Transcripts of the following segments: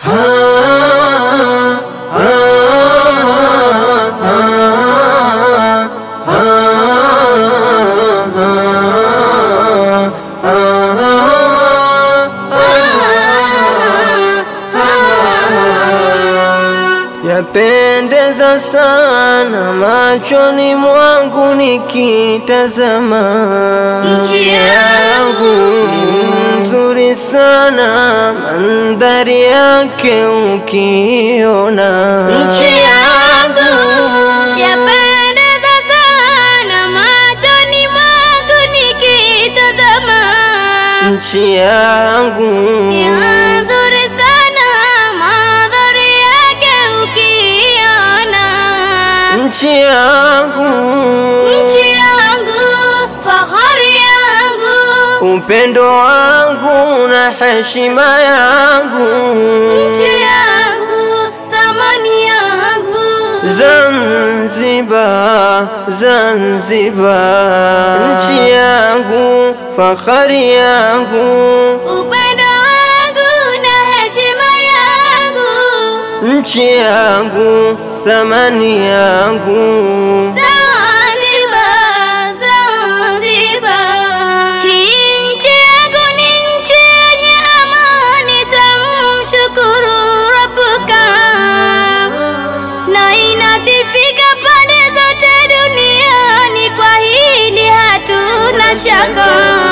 Yapendeza sana machoni mwangu nikitazama, Nchi yangu nzuri sana mandhari yake ukiona, nchi yangu yapendeza sana machoni mwangu nikitazama, nchi yangu ni nzuri sana mandhari yake ukiona, nchi yangu nchi yangu fahari yangu, upendo wangu na heshima yangu nchi yangu thamani yangu, Zanzibar, Zanzibar, nchi yangu, fahari yangu, upendo wangu na heshima yangu. nchi yangu, thamani yangu. Zanzibar, Zanzibar. Hii nchi yangu ni nchi yenye amani, tamshukuru Rabbuka, na inasifika pande zote duniani, kwa hili hatuna shaka.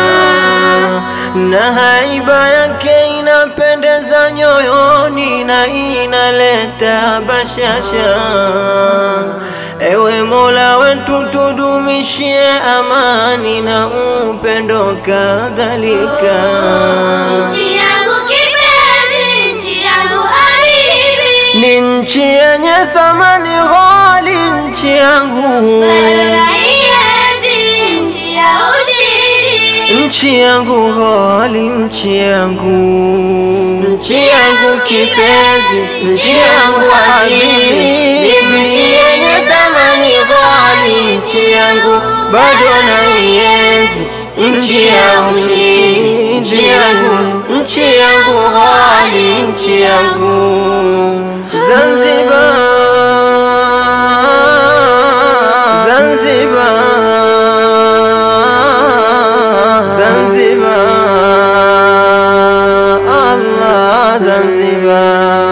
na haiba yake inapendeza nyoyoni na inaleta bashasha. Ewe Mola wetu, tudumishie amani na upendo kadhalika. Nchi yangu kipenzi, nchi yangu habibi, Ni nchi yenye thamani ghali, nchi yangu, naienzi nchi ya ushindi. nchi yangu ghali, nchi yangu, nchi yangu kipenzi, nchi yangu habibi, nchi yenye thamani ghali, nchi yangu, bado naienzi nchi yangu, nchi yangu, nchi yangu ghali, nchi yangu Zanzibar, Zanzibar, Zanzibar, Allah Zanzibar.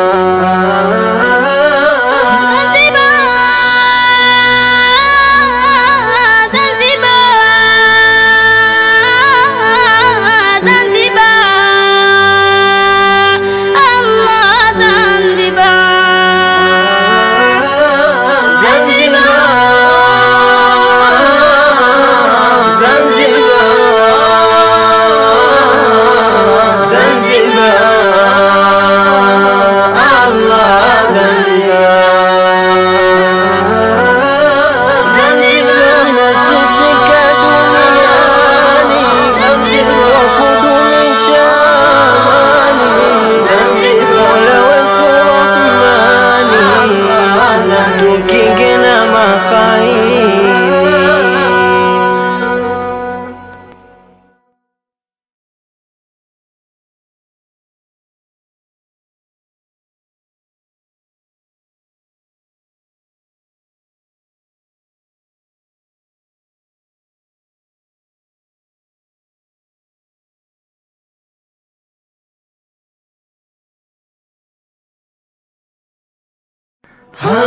Tukinge na mafaili Ha